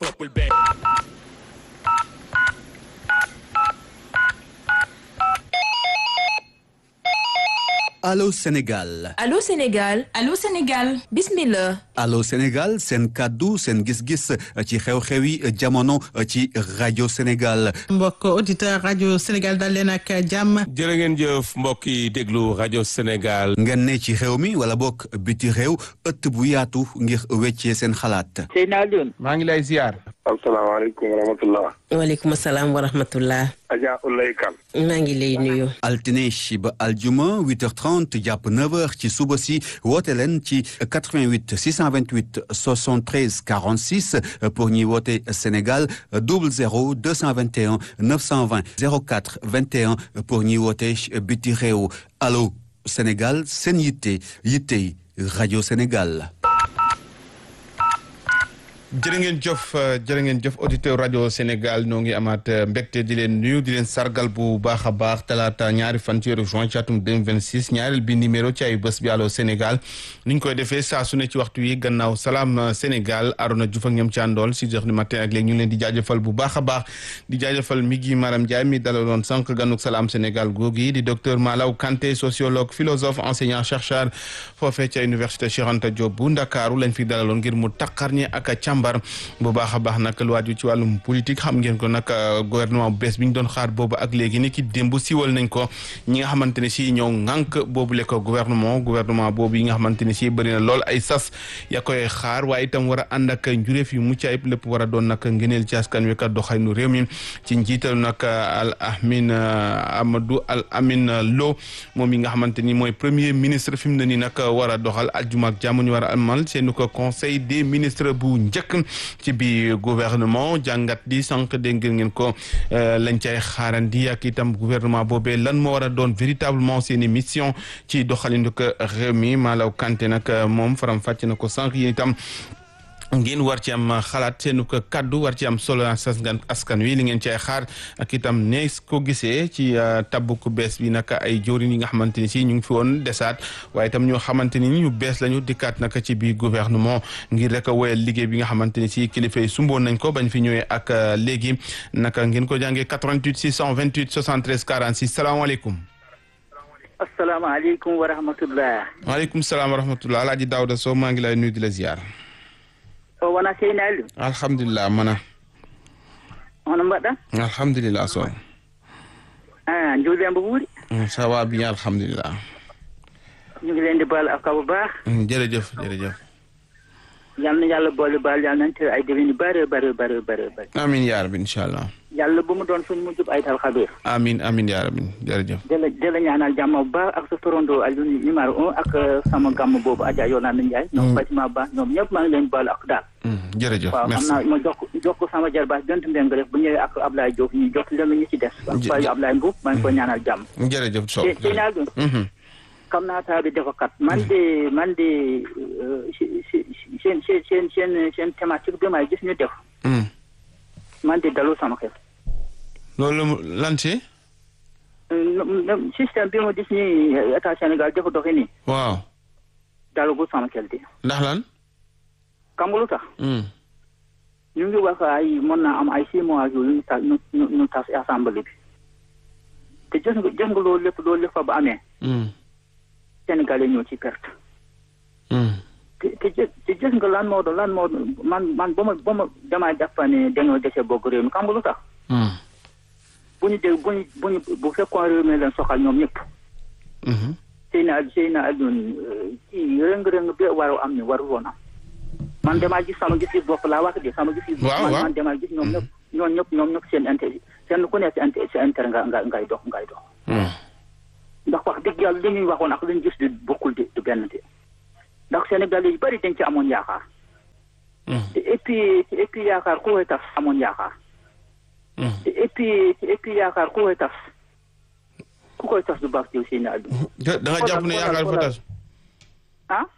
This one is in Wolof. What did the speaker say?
purple band. Allô Sénégal Allô Sénégal Allô Sénégal bismillah Allô Sénégal seen kàddu seen gis-gis ci xew-xewi jamono ci rajo Sénégal mbokk auditeur rajo Sénégal dal leen ak jàmm jërë ngeen jëf mbokk yi déglu rajo Sénégal. ngeen ne ci réew mi wala bokk biti réew ëtt bu yaatu ngir weccee seen xalaat Seyna Alioune. maa ngi lay ziar. asalaamaaleykum wa rahmatullah. waaleykum salaam wa rahmatullah. Adja Ulay Kan. maa ngi lay nuyu. altine ba aljuma 8h30 jàpp 9h ci suba si woote leen ci 88 628 73 46 pour ñuy woote Sénégal 00 221 920 04 21 pour ñuy woote biti réew allo Sénégal seen yitte yitte rajo Sénégal. jërë ngeen jëf jërë ngeen jëf auditeur rajo Sénégal ñoo ngi amaat mbégte di leen nuyu di leen sargal bu baax a baax talaata ñaari fan ci weeru juin ci atum 2026 ñaareel bi numéro ci ay bés bi Allô Sénégal ni ñu koy defee saa su ne ci waxtu wi gannaaw salaam Sénégal Arona Diouf ak ñoom ci àndool six heures du matin ak léegi ñu leen di jaajëfal bu baax a baax di jaajëfal mi gi Maram Ndiaye mi dalaloon sànq ganuk salaam Sénégal googi di docteur Malaw Kanté sociologue philosophe enseignant chercheur foofee ca université Cheikh Anta Diop bu Ndakaaru lañ fi dalaloon ngir mu taqar ñi ak a càmbar bu baax a baax nag lu waaju ci wàllum politique xam ngeen ko nag gouvernement bu bees bi ñu doon xaar boobu ak léegi ni ki démb siwal nañ ko ñi nga xamante ne si ñoo ŋànk boobu le ko gouvernement gouvernement boobu yi nga xamante ne si bëri na lool ay sas ya koy xaar waaye itam war a ànd ak njuréef yu mucc ayib lépp war a doon nag ngëneel ci askan wi kat doxalinu réew mi ci njiital nag al amin Amadou al amin Lo moom yi nga xamante ni mooy premier ministre fi mu ne nii nag war a doxal aljuma ak jàmm ñu war a amal seen ko conseil des ministres bu njëkk ci biir gouvernement jàngat di sànq dégg ngeen ko lañ cay xaarandi ak itam gouvernement boobee lan moo war a doon véritablement seeni mission ci doxalinu ko réew mi Malaw Kanté nag moom faram fàcc na ko sànq yi itam ngeen war ci am xalaat seenu ko kaddu war ci am solo askan askan wi li ngeen cay xaar ak itam ne ko gisee ci tabbu ku bees bi nag ay jëwriñ yi nga xamante ni si ñu ngi fi woon desaat waaye itam ñoo xamante ni ñu bees lañu dikkaat nag ci biir gouvernement ngir rek woyal liggéey bi nga xamante ni si kilifa yi sumboon nañ ko bañ fi ñëwee ak léegi naka ngeen ko jàngee 88 628 73 46 salaamaaleykum. asalaamaaleykum wa rahmatullah. waaleykum salaam wa rahmatullah Alaaji Daouda Sow maa ngi lay nuyu di la ziar. o wona Seyna Aliou. alhamdulilah mana. hono mbaɗɗa. alhamdulilah Sow. ah Ndiol Demba Wuuri. ça va bien alhamdulilah. ñu ngi leen di baal ak bu baax. jërëjëf jërëjëf. yal na yàlla boole baal yal nañ te ay déwén yu bare bare bare bare bare. amiin yaa rabbi incha allah. yàlla bu mu doon suñ mujjub ay tal xabiir. amiin amiin yaa rabbi jërëjëf. di la di la ñaanal jàmm bu baax ak sa torondoo Aliou numéro un ak sama gàmm boobu Adja Yolande Ndiaye. ñoom Fatima Ba ñoom ñëpp maa ngi leen baal ak daal. jërëjëf waaw merci xam naa ma jox ko jox ko sama jarbaas bent mbeng rek bu ñëwee ak Ablaye Diop ñu jox leen ñu ci des. ak Faye Ablaye Mbow maa ngi koy ñaanal jàmm. jërëjëf Sow te Seyna Aliou. xam naa taa bi dafa kat man de man de seen seen seen seen seen thématique bi may gis ñu def. man de dalu sama xel. loolu lan ci. système bi ma gis ni état Sénégal dafa doxe nii. waaw. dalagul sama xel de. ndax lan. xam nga lu tax. ñu ngi wax ay mën naa am ay six mois yooyu ñu tas ñu ñu ñu tas assemblée bi. te gis nga gis nga loolu lépp loolu lépp fa ba amee. Sénégalais ñoo ci perte. te te te gis nga lan moo doon lan moo man man ba ma ba ma damaa jàpp ne dañoo dese bokk réew mi xam nga lu tax. bu ñu dégg bu ñu bu ñu bu fekkoon réew mi leen soxal ñoom ñëpp. Seyna Seyna Alioune kii rëng-rëng bi waru am ni waru woon am. man damaa gis sama gis-gis bopp laa wax de sama gis-gis. waaw waaw man damaa gis ñoom ñëpp ñoom ñëpp ñoom ñëpp seen intérêt seen ku nekk seen seen intérêt nga nga ngay dox ngay dox. ndax wax dëgg yàlla li ñuy waxoon ak li ñu gis di bokkul di du benn de ndax Sénégal yu bëri dañ ci amoon yaakaar. te et puis et puis yaakaar ku koy tas amoon yaakaar. te et puis et puis yaakaar ku koy tas ku koy tas du baax jiw Seyna Aliou. da nga jàpp ne yaakaar fa tas. ah.